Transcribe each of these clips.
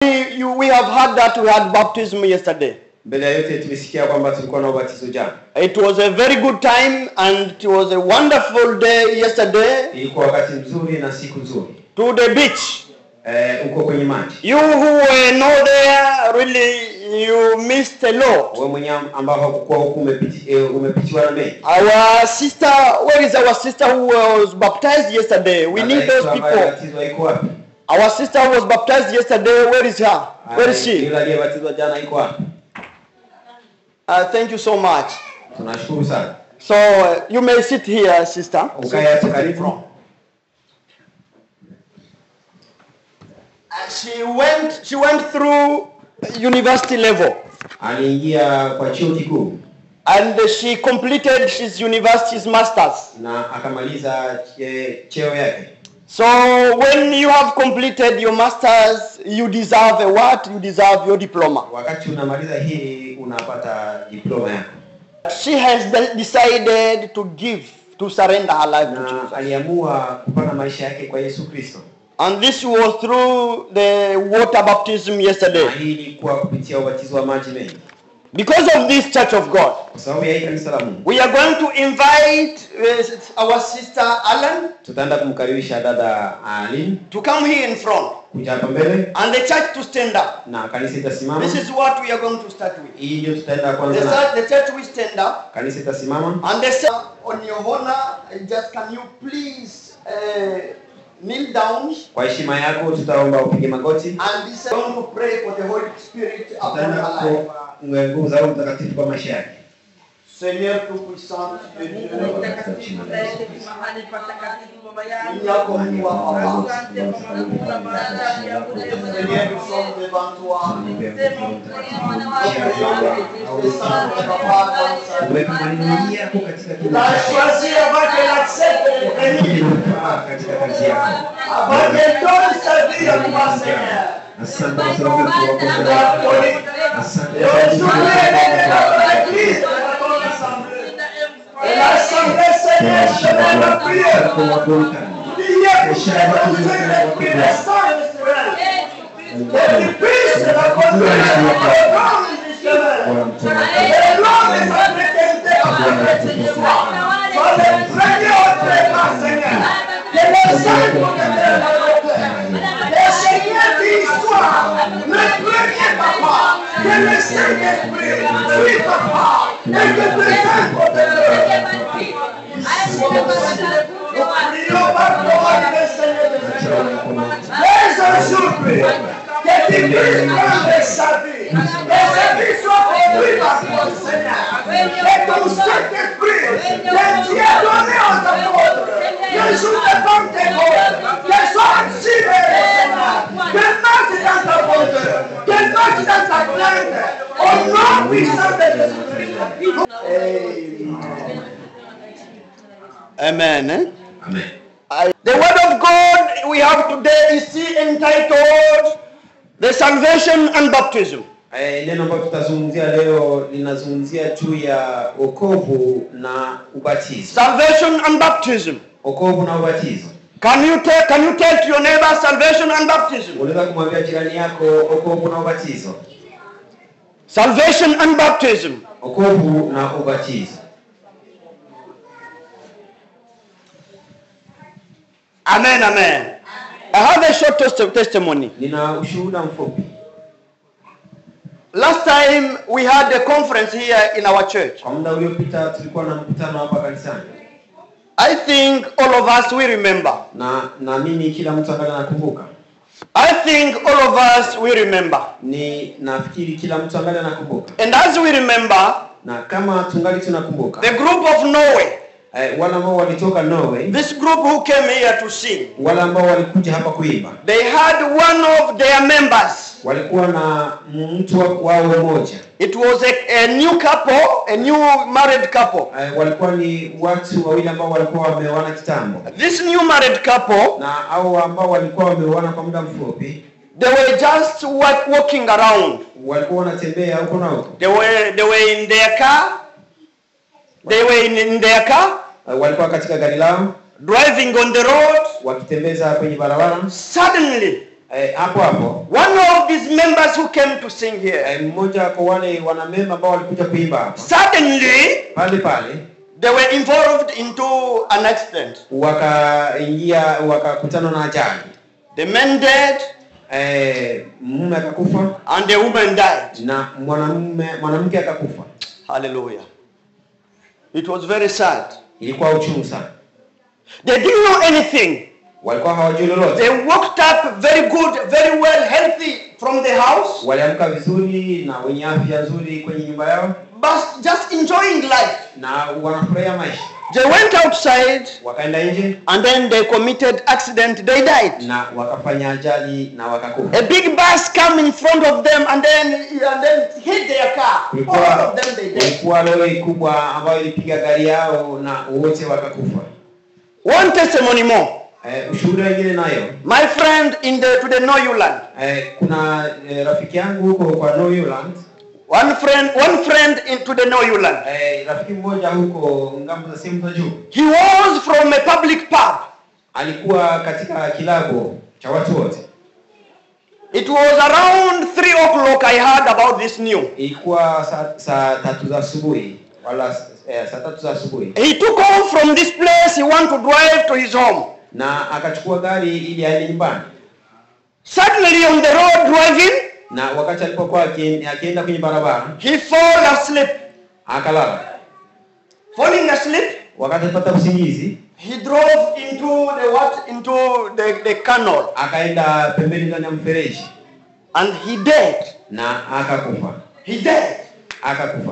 we, you, we have heard that we had baptism yesterday. Mbele ya yote tumesikia kwamba tulikuwa na ubatizo jana. It was a very good time and it was a wonderful day yesterday Ilikuwa wakati mzuri na siku nzuri. to the beach. Eh, uko kwenye maji. You who were not there, really, you missed a lot. Wewe mwenyewe ambao hakukuwa huku umepiti, eh, umepitiwa na mengi. Our sister, where is our sister who was baptized yesterday? We need Hata those Yesu ambaye people. alibatizwa iko wapi? Our sister who was baptized yesterday, where is her? Where is Ah, she? Yule aliyebatizwa jana iko wapi? Uh, thank you so much. Tunashukuru sana. So uh, you may sit here, sister. Ukae hapo karibu. Uh, She went. She went through university level, Aliingia kwa chuo kikuu and she completed his university's masters. na akamaliza che- cheo yake. So when you have completed your masters, you deserve a what? You deserve your diploma. Wakati unamaliza hii unapata diploma yako. She has de- decided to give, to surrender her life to na Jesus. aliamua kupana maisha yake kwa Yesu Kristo. And this was through the water baptism Na yesterday. hii ilikuwa kupitia ubatizo wa maji mengi. Because of this church of God, Kwa sababu ya hii kanisa la Mungu, we are going to invite uh, our sister Alan tutaenda kumkaribisha dada Alin to come here in front kuja hapa mbele and the church to stand up. na kanisa itasimama. This is what we are going to start with. Hii ndio tutaenda The, kwanza na church- the church will stand up kanisa itasimama. and they say, on your honor, just can you please uh, kneel down Kwa heshima yako tutaomba upige magoti. and this is going to pray for the Holy Spirit upon Tutaenda her life. kuomba nguvu za Roho Mtakatifu kwa maisha yake. Seigneur tout-puissant, et Dieu, Mungu mtakatifu zaidi mahali patakatifu baba yangu. yako Mungu wa papa. Asante kwa maana baada ya kulema Seigneur, nous sommes devant toi. Uweke maneno yako katika Tu kila as choisi avant qu'elle accepte de venir, ili kufaa katika kazi yako. avant qu'elle donne sa vie à toi, Seigneur. Asante kwa sababu ya kuwakosa Tu as donné. Asante Et aujourd'hui, elle est dans l'église, dans ton assemblée. Et l'assemblée, Seigneur, je vais la prière. Priez pour que vous ayez l'esprit de sang et de Seigneur. Et tu puisses la conduire au programme du Seigneur. Et l'homme et sa fraternité avec Seigneur. Sois le premier au traitement, Seigneur. Que le sang protège la côte. Et Seigneur, qu'il soit le premier papa. Que le Saint-Esprit suive papa. Et que le Saint-Protège. Nous prions par toi, le Seigneur des Seigneurs. Laisse aujourd'hui que tu puisses prendre sa vie. Et sa vie soit conduite par toi, Seigneur. Et ton Saint-Esprit que tu as donné aux apôtres. Que sous ta Pentecôte, que soit activé, Seigneur. Que marche dans ta bonté. Que marche dans ta plainte. Au nom puissant de Jésus-Christ. Amen. eh? Amen. I- the word of God we have today is still entitled The Salvation and Baptism. Eh, neno ambalo tutazungumzia leo linazungumzia juu ya wokovu na ubatizo. Salvation and Baptism. Wokovu na ubatizo. Can you tell can you tell to your neighbor salvation and baptism? Unaweza kumwambia jirani yako wokovu na ubatizo. Salvation and baptism. Wokovu na ubatizo. Amen, amen. I have a short testi- testimony. Nina ushuhuda mfupi. Last time we had a conference here in our church. Kwa muda uliopita tulikuwa na mkutano hapa kanisani, I think all of us we remember. na naamini kila mtu ambaye anakumbuka. I think all of us we remember. Ni nafikiri kila mtu ambaye anakumbuka, And as we remember, na kama tungali tunakumbuka the group of Norway, eh, wale ambao walitoka Norway, this group who came here to sing, wale ambao walikuja hapa kuimba, they had one of their members. walikuwa na mtu wa- wao mmoja It was a, a new couple, a new married couple. eh, walikuwa ni watu wawili ambao walikuwa wameoana kitambo, This new married couple, na hao ambao walikuwa wameoana kwa muda mfupi they were just walk, walking around. walikuwa wanatembea huko na huko, They were they were in their car. They were in, in their car, eh, walikuwa katika gari lao driving on the road. wakitembeza kwenye barabara. Suddenly, Eh, hapo hapo one of these members who came to sing here, eh, mmoja kwa wale wanamemba ambao walikuja kuimba hapa suddenly pale pale they were involved into an accident. wakaingia wakakutana na ajali The man dead eh, mume akakufa and the woman died. na mwanamume mwanamke akakufa Hallelujah. It was very sad. ilikuwa uchungu sana They didn't know anything. walikuwa hawajui lolote They walked up very good, very well, healthy from the house, waliamka vizuri na wenye afya nzuri kwenye nyumba yao but just enjoying life. na wanafurahia maisha They went outside wakaenda nje and then they committed accident. They died. na wakafanya ajali na wakakufa A big bus come in front of them and then and then hit their car. All kulikuwa of them they died. kulikuwa lori kubwa ambayo ilipiga gari yao na wote wakakufa One testimony more. eh, ushuhuda wengine nayo My friend in the to the Noyuland. eh, kuna eh, rafiki yangu huko kwa Noyuland One friend, one friend into the Noyuland. eh, rafiki mmoja huko ngambo za sehemu za juu He was from a public pub. alikuwa katika kilabu cha watu wote It was around three o'clock. I heard about this new. ilikuwa saa, saa tatu za asubuhi wala eh, saa tatu za asubuhi He took off from this place. He wanted to drive to his home. na akachukua gari ili aende nyumbani Suddenly on the road driving, na wakati alipokuwa akien- akienda kwenye barabara he fall asleep. akalala Falling asleep, wakati alipata usingizi he drove into the what? Into the, the canal, akaenda pembeni ndani ya mfereji and he dead. na akakufa He dead. akakufa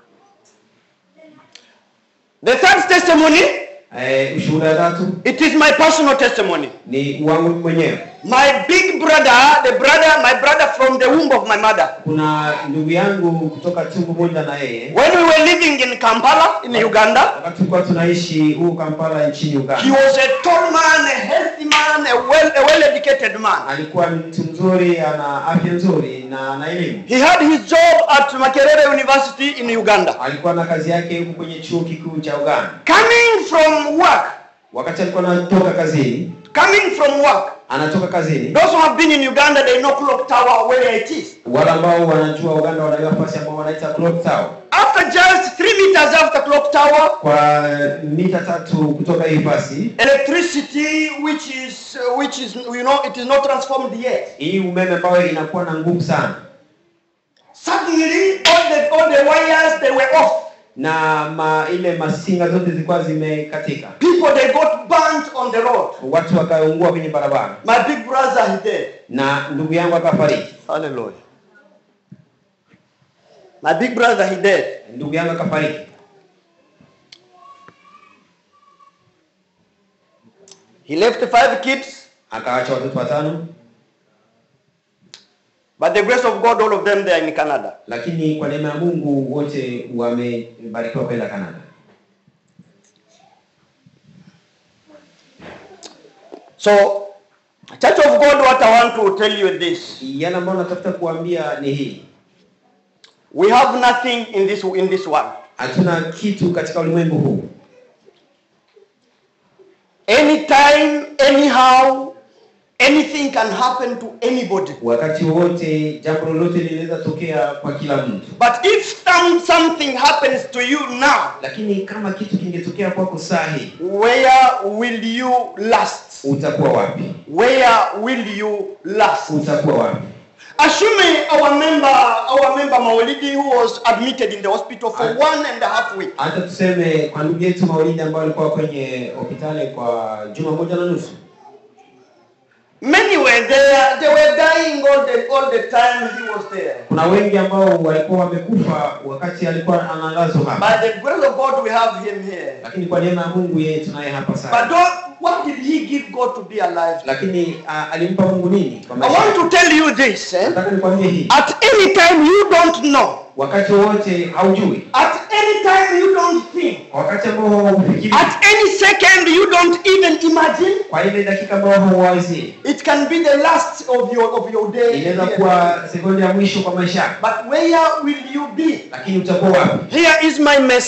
The third testimony, eh, ushuhuda wa tatu it is my personal testimony. ni wangu mwenyewe My big brother, the brother, my brother from the womb of my mother. kuna ndugu yangu kutoka tumbo moja na yeye When we were living in Kampala, in Uganda, wakati tulikuwa tunaishi huu kampala nchini he uganda was a tall man, a healthy man, a well, a well-educated man. alikuwa mtu mzuri ana afya nzuri na ana elimu He had his job at Makerere University in Uganda. alikuwa na kazi yake huku kwenye chuo kikuu cha uganda Coming from work, wakati alikuwa anatoka kazini coming from work. anatoka kazini Those who have been in Uganda, they know Clock Tower where it is. wale ambao wanajua uganda wanajua nafasi ambao wanaita clock tower After just three meters after Clock Tower, kwa mita tatu kutoka hii fasi electricity, which is, uh, which is, you know, it is not transformed yet. hii umeme ambayo inakuwa na nguvu sana Suddenly, all the all the wires they were off. na ma, ile masinga zote zilikuwa zimekatika People they got burnt on the road. watu wakaungua kwenye barabara My big brother he dead. na ndugu yangu akafariki Hallelujah. My big brother he dead. ndugu yangu akafariki He left five kids, akawacha watoto watano but the grace of God, all of them they are in Canada. lakini kwa neema ya mungu wote wamebarikiwa kwenda kanada So, Church of God, what I want to tell you is this: yale ambayo natafuta kuambia ni hii we have nothing in this in this world. hatuna kitu katika ulimwengu huu Anytime, anyhow, anything can happen to anybody. wakati wowote jambo lolote linaweza tokea kwa kila mtu But if some, something happens to you now, lakini kama kitu kingetokea kwako saa hii where will you last? utakuwa wapi Where will you last? utakuwa wapi Assuming our member, our member Maulidi, who was admitted in the hospital for one and a half week, hata tuseme kwa ndugu yetu maulidi ambao alikuwa kwenye hospitali kwa juma moja na nusu many were there. They were dying all the all the time he was there. kuna wengi ambao walikuwa wamekufa wakati alikuwa analazwa hapa By the grace of God, we have him here. lakini kwa neema ya mungu yeye tunaye hapa But sasa don't, what did he give God to be alive? lakini uh, alimpa mungu nini kwa I maisha want yake? to tell you this. Eh? nataka nikwambie hii At any time you don't know. wakati wowote haujui At any time you don't think. wakati ambao haufikiri At any second you don't even imagine. kwa ile dakika ambao hauwazi It can be the last of your of your day. inaweza kuwa sekunde ya mwisho kwa maisha yako But where will you be? lakini utakuwa wapi Here is my message.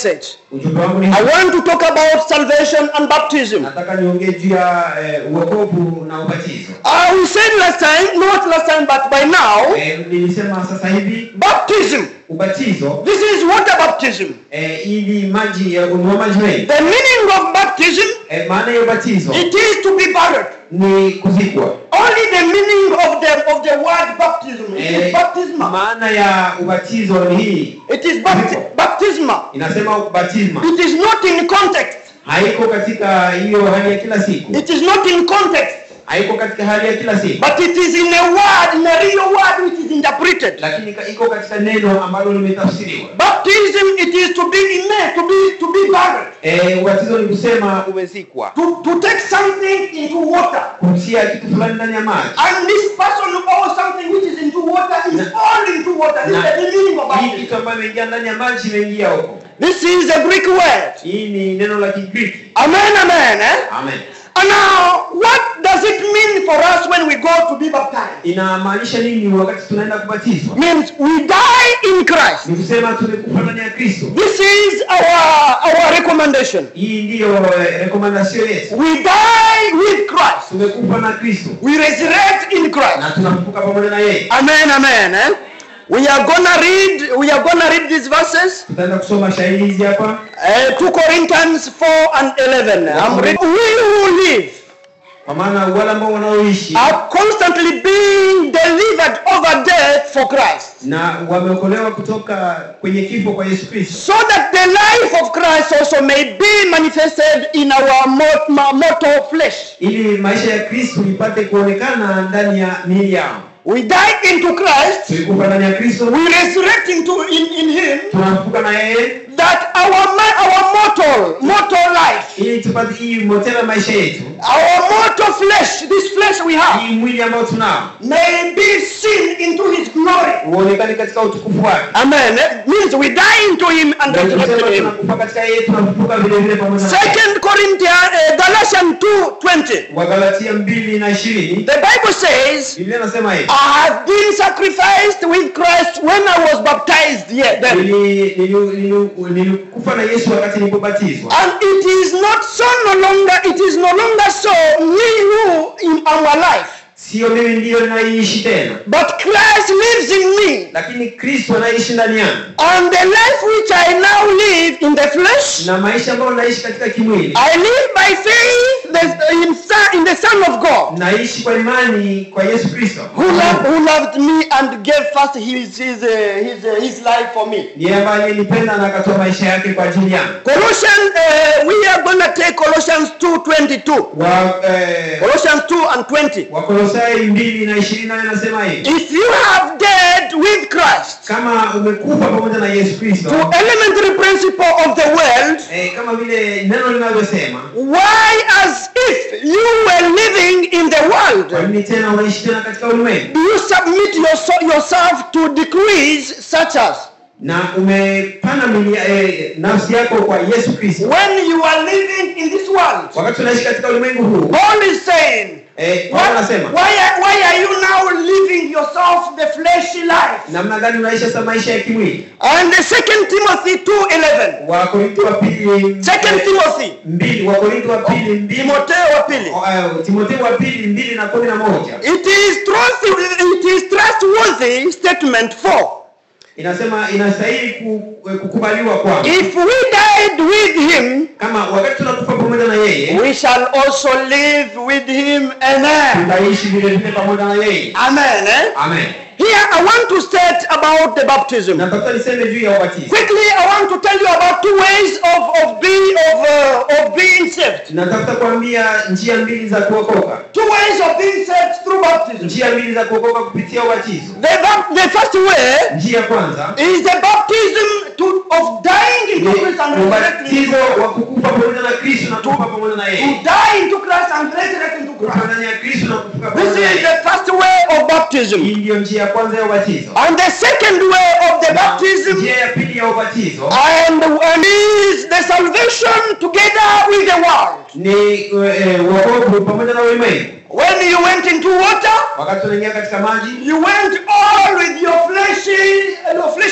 ujumbe wangu ni I want to talk about salvation and baptism. nataka niongee juu ya eh, uokovu na ubatizo Uh, we said last time, not last time, but by now, eh, nilisema sasa hivi baptism. ubatizo This is water baptism. eh, hii ni maji ya unua maji mengi The meaning of baptism, eh, maana ya ubatizo it is to be buried. ni kuzikwa Only the meaning of the of the word baptism. It Eh, is baptisma. maana ya ubatizo ni hii It is bapti- baptisma. inasema batisma It is not in context. haiko katika hiyo hali ya kila siku It is not in context. haiko katika hali ya kila siku But it is in a word, in a real word which is interpreted. lakini ka- iko katika neno ambalo limetafsiriwa Baptism it is to be immersed, to be to be buried. eh, ubatizo ni kusema umezikwa To, to take something into water. kutia kitu fulani ndani ya maji And this person or something which is into water is fall into water. This is Na- the meaning of hii baptism. kitu ambayo imeingia ndani ya maji imeingia huko This is a Greek word. hii ni neno la kigiriki Amen, amen. Eh? amen And now, what does it mean for us when we go to be baptized? inamaanisha nini wakati tunaenda kubatizwa Means we die in Christ. ni kusema tumekufa ndani ya kristo This is our our recommendation. hii ndiyo eh, rekomandasio yetu We die with Christ. tumekufa na kristo We resurrect in Christ. na tunafufuka pamoja na yeye Amen, amen. Eh? We are gonna read. We are gonna read these verses. tutaenda kusoma shahidi hizi hapa Uh, 2 Corinthians 4 and 11. I'm reading. We who live kwa maana wale ambao wanaoishi are constantly being delivered over death for Christ, na wameokolewa kutoka kwenye kifo kwa yesu kristo so that the life of Christ also may be manifested in our mor- ma- mortal flesh. ili maisha ya kristo ipate kuonekana ndani ya miili yao We die into Christ. tulikufa ndani ya kristo We resurrect into in, in Him. tunafufuka na yeye That our ma- our mortal mortal life, ili tupate hii motela maisha yetu our mortal flesh, this flesh we have, hii mwili ambao tunao may be seen into His glory. uonekane katika utukufu wake Amen. It means we die into Him and Na resurrect tukisema in Him. tunakufa katika yeye tunafufuka vile vile pamoja na yeye. Second Corinthians, uh, Galatians 2:20. wagalatia mbili na ishirini The Bible says, biblia inasema hivi "I have been sacrificed with Christ when I was baptized." Yeah, then. Nili- nili- nili- nilikufa na yesu wakati nilipobatizwa And it is not so no longer. It is no longer so me who in our life, sio mimi ndiyo ninaiishi tena but Christ lives in me. lakini kristo anaishi ndani yangu And the life which I now live in the flesh, na maisha ambayo naishi katika kimwili I live by faith the- in, Son- in the Son of God. naishi kwa imani kwa yesu kristo who loved, who loved me and gave first his his uh, his, uh, his life for me. ndiye ambaye alinipenda na akatoa maisha yake kwa ajili yangu Colossians, uh, we are gonna take Colossians 2:22. wa eh, Colossians 2 and 20. wakolosai mbili na ishirini nayo inasema hivi If you have died with Christ kama umekufa pamoja na yesu kristo to elementary principle of the world, eh, kama vile neno linavyosema why as if you were living in the kwa world nini tena unaishi tena katika ulimwengu do you submit your, yourself to decrees such as na umepanda mwili eh, nafsi yako kwa yesu kristo when you are living in this world? wakati unaishi katika ulimwengu huu Paul is saying, eh, Paulo Why, anasema why, are- why are you now living yourself the fleshy life? namna gani unaishi sasa maisha ya kimwili And the second Timothy 2.11. wakorinto wa pili Second eh, Timothy. mbili wakorinto wa pili mbili Timotheo wa pili. Oh, eh, timotheo wa pili mbili na kumi na moja It is trustworthy, it is trustworthy statement for inasema inastahili ku, eh, kukubaliwa kwamba if we died with him, kama wakati tunakufa pamoja na yeye we shall also live with him. Amen. tutaishi vile vile pamoja na yeye Amen. Eh? amen Here I want to state about the baptism. natafuta niseme juu ya ubatizo Quickly, I want to tell you about two ways of, of being of, uh, of being saved. natafuta kuambia njia mbili za kuokoka Two ways of being saved through baptism. njia mbili za kuokoka kupitia ubatizo The, bap- the first way njia ya kwanza is the baptism to, of dying ni into Christ and resurrecting. into ubatizo wa kukufa pamoja na kristo na kufa pamoja na To yeye die into Christ and resurrect into kufa Christ. ndani ya kristo na kufuka This pamoja na is yeye the first way of baptism. hii ndiyo njia ya kwanza ya ubatizo And the second way of the baptism njia ya pili ya ubatizo and, and is the salvation together with the world. ni eh, wokovu pamoja na ulimwengu When you went into water, wakati unaingia katika maji you went all with your fleshy, your fleshy attitude.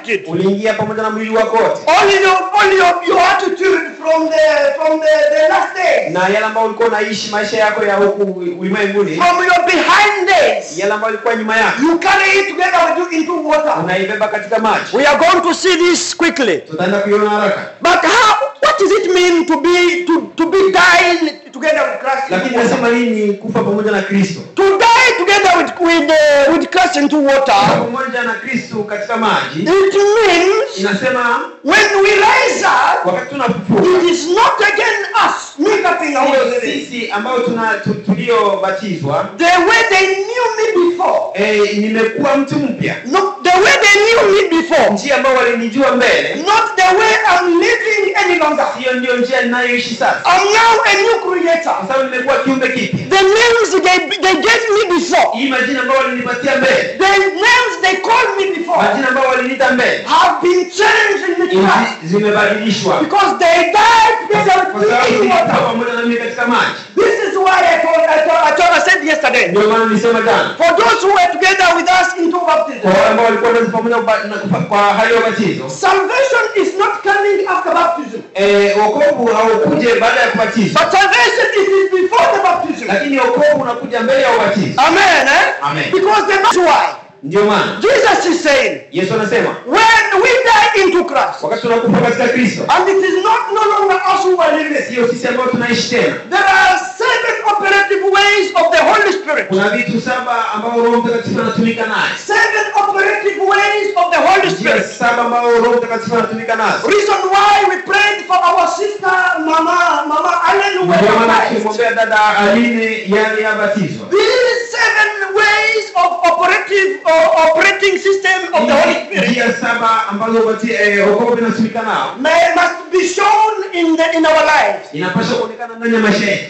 complete. uliingia pamoja na mwili wako wote Only your, only your, your attitude from the from the, the last days, na yale ambayo ulikuwa unaishi maisha yako ya huku ulimwenguni from your behind days, yale ambayo ilikuwa nyuma yako you carry it together with you into water. unaibeba katika maji We are going to see this quickly. tutaenda kuiona haraka But how? What does it mean to be to, to be dying together with Christ? lakini nasema nini kufa pamoja na kristo To die together with with uh, with Christ into Kufa water. pamoja na kristo katika maji It means inasema when we rise up, wakati tunafufuka it is not again us making our sio living. sisi ambao tuna tu- tuliobatizwa The way they knew me before, eh, nimekuwa mtu mpya not the way they knew me before, njia ambao walinijua mbele not the way I'm living any longer. hiyo ndio njia ninayoishi sasa I'm now a new creator. kwa sababu nimekuwa kiumbe kipya The names they, they gave me before, hii majina ambayo walinipatia mbele the names they called me before, majina ambayo waliniita mbele have been changed in the hizi Christ zimebadilishwa because they died together kwa with sababu me in zilikuwa water. pamoja na mimi katika maji This is why I told, I told, I told, I said yesterday. ndio maana nilisema jana For those who were together with us into baptism, kwa wale ambao walikuwa nasi pamoja uba- na kufa- kwa hali ya ubatizo salvation is not coming after baptism, eh, wokovu haukuje baada ya kubatizwa but salvation is is before the baptism. lakini wokovu unakuja mbele ya ubatizo Amen. Eh? Amen. Because the that's why ndio maana Jesus is saying, yesu anasema when we die into Christ, wakati tunakufa katika kristo and it is not no longer us who are living, sio sisi ambao tunaishi tena there are seven operative ways of the Holy Spirit. kuna vitu saba ambao roho mtakatifu anatumika naye Seven operative ways of the Holy njia Spirit. saba ambao roho mtakatifu anatumika nazo Reason why we prayed for our sister Mama Mama Allen who ndio maana was tukimwombea dada aline yale yabatizwa These seven ways of operative or operating system of the Holy Spirit njia saba ambazo ubati- eh, wokovu inatumika nao may must be shown in the, in our lives. inapaswa kuonekana ndani ya maisha yetu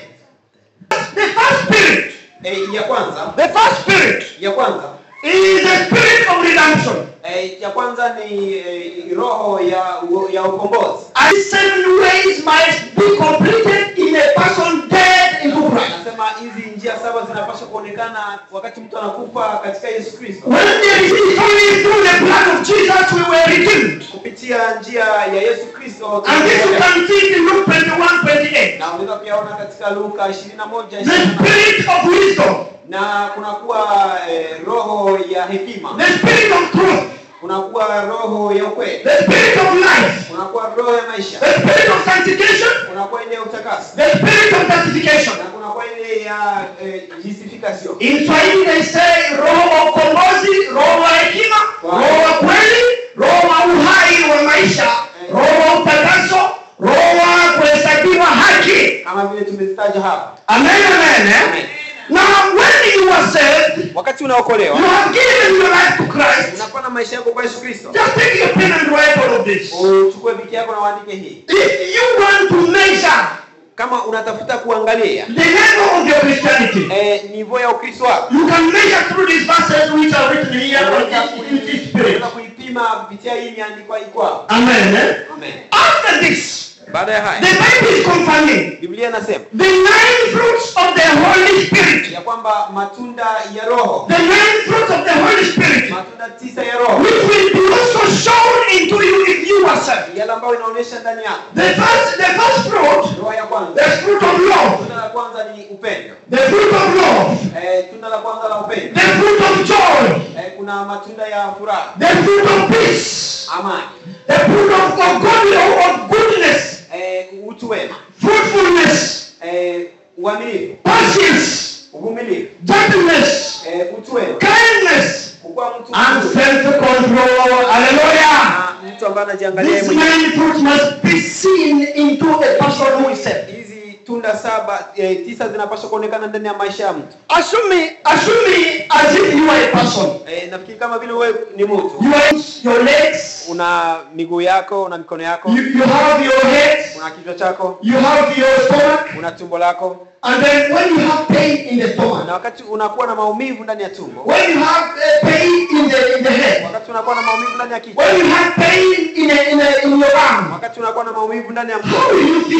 The first spirit, eh, ya kwanza the first spirit ya kwanza is the spirit of redemption. eh, ya kwanza ni eh, roho ya ya ukombozi And seven ways must be completed in a person dead into Christ. anasema hizi njia saba zinapaswa kuonekana wakati mtu anakufa katika yesu kristo When there is only through the blood of Jesus we were redeemed. kupitia njia ya yesu kristo And this you can see in Luke 21, 28. na unaweza kuyaona katika luka 21 The spirit of wisdom, na kunakuwa eh, roho ya hekima the spirit of truth, kunakuwa roho ya ukweli the spirit of life, kunakuwa roho ya maisha the spirit of sanctification, kunakuwa ile ya utakaso the spirit of justification. na kunakuwa ile ya eh, justification In Swahili they say roho wa ukombozi, roho wa hekima, roho wa kweli, roho wa uhai wa maisha, roho wa utakaso, roho wa kuhesabiwa haki. kama vile tumezitaja hapa Amen, amen. eh? Amen. Now when you are saved, wakati you unaokolewa have given your life to Christ. unakuwa na maisha yako kwa yesu kristo Just take your pen and write all of this. uchukue biki yako na uandike hii If you want to measure kama unatafuta kuangalia the level of your Christianity, eh, nivo ya ukristo wako you can measure through these verses which are written here unaweza in this kui- spirit. unaweza kuipima kupitia hii imeandikwa iko hapa Amen. eh? amen After this, baada ya the haya Bible is confirming biblia inasema the nine fruits of the Holy Spirit. ya kwamba matunda ya roho The nine fruits of the Holy Spirit, matunda tisa ya roho which will be also shown into you if you are saved. yale ambayo inaonyesha ndani yako The first, the first fruit, roho ya kwanza the fruit of love, tunda la kwanza ni upendo the fruit of love, eh, tunda la kwanza la upendo the fruit of joy, eh, kuna matunda ya furaha the fruit of peace, amani the fruit of, of, God, of goodness, eh, utu wema fruitfulness, eh, uaminifu patience, uvumilivu gentleness, eh, utu wema kindness, kukuwa mtu and mzuri self-control. Hallelujah. na mtu ambaye anajiangalia yeye These mwenyewe nine fruits must be seen into a person who is saved. hizi tunda saba eh, tisa zinapaswa kuonekana ndani ya maisha ya mtu Assume, assume as if you are a person. eh, nafikiri kama vile wewe ni mtu You have your legs, una miguu yako una mikono yako you, you have your head, una kichwa chako you have your stomach, una tumbo lako and then when you have pain in the na stomach, wakati unakuwa na maumivu ndani ya tumbo when you have uh, pain in the in the head, wakati unakuwa na maumivu ndani ya kichwa when you have pain in a, in, a, in your arm, wakati unakuwa na maumivu ndani ya how mkono will you feel?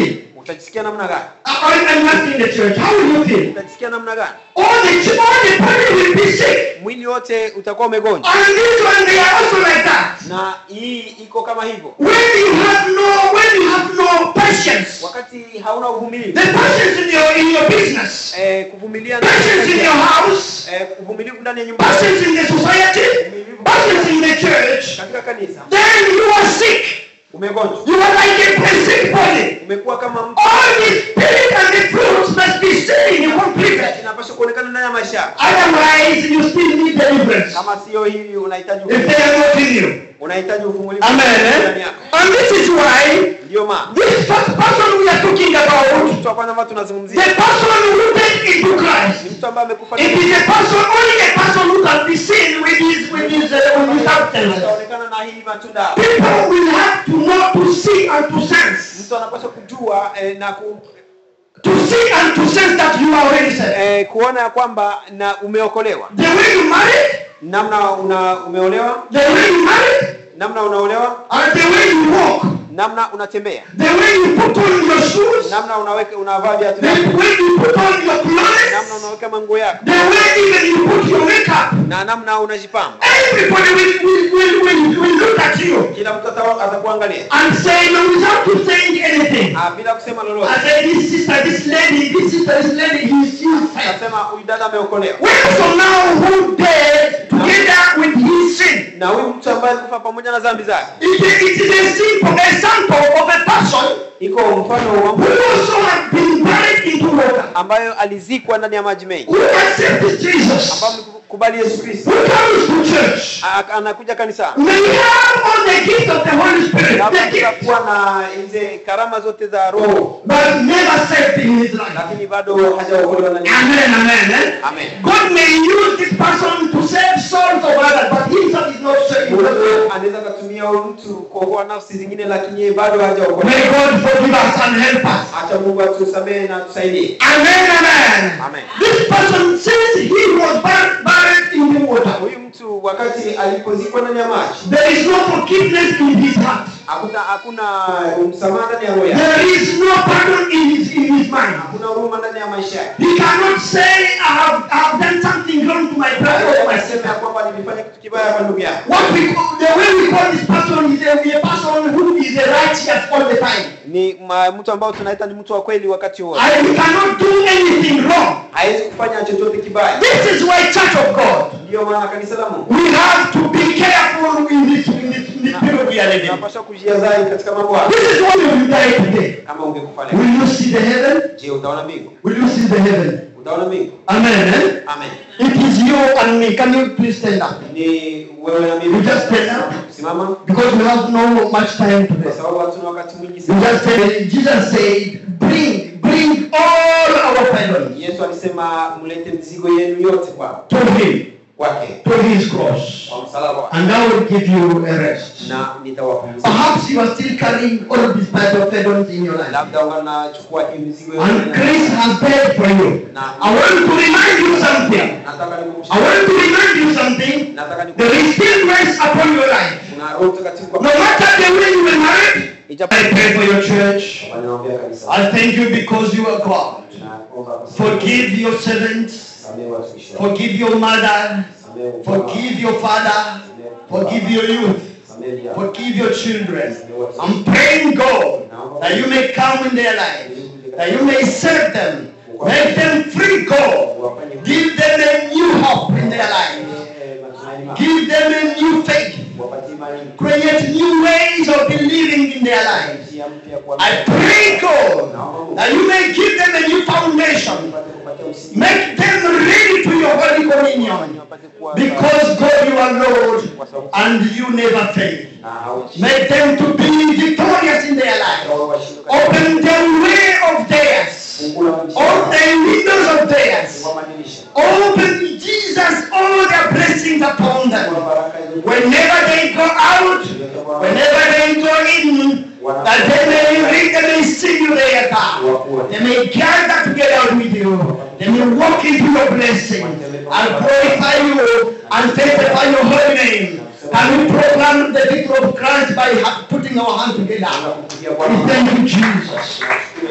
utajisikia namna gani I, I'm not in the church. How will you feel? utajisikia namna gani All the, ch- all the body will be sick. mwili wote utakuwa umegonjwa And this one, they are also like that. na hii iko kama hivyo When you have no, when you have no patience, wakati hauna uvumilivu the patience in your in your business, eh, kuvumilia ndani ya patience in kazi your yako, house, eh, uvumilivu ndani ya nyumba patience in the society, patience in the church, katika kanisa then you are sick. umegonjwa You are like a sick body. umekuwa kama mtu All the spirit and the fruits must be seen in you completely. inapaswa kuonekana ndani ya maisha yako. Otherwise, you still need deliverance. kama sio hivi unahitaji If they are not in you. unahitaji uvumilivu Amen. ndani eh? yako And this is why ndio maana this first person we are talking about, mtu wa kwanza ambaye the tunazungumzia person rooted into ni Christ. mtu ambaye amekufa It is a person, only a person who can be seen with his with his uh, with his substance. ataonekana na hii matunda People will have to know to see and to sense. mtu anapaswa kujua eh, na ku, To see and to sense that you are already saved. eh, kuona ya kwamba na umeokolewa The way you married, namna una umeolewa the way you married, namna unaolewa and the way you walk, namna unatembea the way you put on your shoes, namna unaweka unavaa viatu the vyako way you put on your namna clothes, unaweka manguo yako the way even you put your makeup. na namna unajipamba Everybody will, will, will, will, will look at you kila mtu ata- atakuangalia and say no without you saying anything. Ah, bila kusema lolote I say this sister, this lady, this sister, this lady, he's she's saved. atasema huyu dada ameokolewa When so now who died together with his sin? na huyu mtu ambaye alikufa pamoja na dhambi zake It, it is a simple example of a person iko mfano wa who mtu also had been buried into water, ambayo alizikwa ndani ya maji mengi who accepted Jesus, ambayo amekubali Yesu Kristo who comes to church, A- anakuja kanisani may have all the gifts of the Holy Spirit, labda the gifts, kuwa na hizi karama zote za roho but never saved in his life. lakini bado hajaokolewa na Yesu. Amen, amen. eh? Amen. God may use this person to save souls of others, but himself is not saved. Mungu anaweza akatumia huyu mtu kuokoa nafsi zingine lakini yeye bado hajaokolewa May God forgive us and help us. acha Mungu atusamehe na atusaidie Amen, amen. Amen. This person, since he was bur- buried in the water, huyu mtu wakati alipozikwa ndani ya maji there is no forgiveness in his heart. hakuna hakuna msamaha ndani ya roho yake There is no pardon in his in his mind. hakuna huruma ndani ya maisha yake He cannot say, I have, I have done something wrong to my brother or my anasema sister. ya kwamba nilifanya kitu kibaya kwa ndugu yako What we call, the way we call this person is a, a person who is a righteous all the time. ni ma, mtu ambao tunaita ni mtu wa kweli wakati wote And we cannot do anything wrong. hawezi kufanya chochote kibaya This is why Church of God, ndiyo maana kanisa la Mungu we have to be careful in this, in this, in this period we are living. tunapaswa kujiadhari katika mambo haya This is why you die today. kama ungekufa leo Will you see the heaven? je utaona mbingu Will you see the heaven? utaona mbingu Amen. Eh? amen It is you and me. Can you please stand up? ni wewe na You mimi just stand up. simama Because we have no much time kwa today. sababu hatuna wakati mwingi You sana just said, Jesus said, bring, bring all our burden Yesu alisema mlete mizigo yenu yote kwa to Him, kwake to His cross, kwa msalaba wake and I will give you a rest. na nitawapumzisha Perhaps you are still carrying all these burden burdens in your life. labda unachukua hii mizigo yote And na- Christ has paid for you. I want to remind you something. nataka nikumbushe I want to remind you something. nataka There nikumbushe is still grace upon your life. kuna roho mtakatifu No kwa matter the way you were married, ijapo I pray for your church. wanaombea kanisa I thank you because you are God. naomba kwa sababu- Forgive your servants. samehe watumishi wako. Forgive your mother. Samehe mkono wako. Forgive your father. Forgive your youth. Samehe vijana. Forgive your children. I'm praying, God, that you may come in their life. That you may serve them. Make them free, God. Give them a new hope in their life. Eh, matumaini mapya. Give them a new faith. Wapatie imani Create new ways of believing in their lives. njia mpya kwa I pray, God, that you may give them a new foundation. Wapate kupatia msingi. Make them ready to your holy communion. Wapate kuwa- Because God, you are Lord, and you never fail. na hawaishi. Make them to be victorious in their life. Wawe washindi katika- Open the way of theirs. Fungua madirisha. Open the windows of theirs. Fungua madirisha. Open, Jesus, all their blessings upon them. Fungua baraka hizo. Whenever they go out, whenever they go in, that they may read, they may see you there, God. They may gather together with you. They may walk into your blessing and glorify you and sanctify your holy name. And we proclaim the victory of Christ by ha- putting our hands together. Tunakupigia We Bwana. thank you, Jesus. Tunashukuru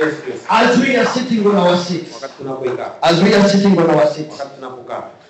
Yesu Kristo. as we are sitting on our seats, Wakati tunapoikaa, as we are sitting on our seats, wakati tunapokaa,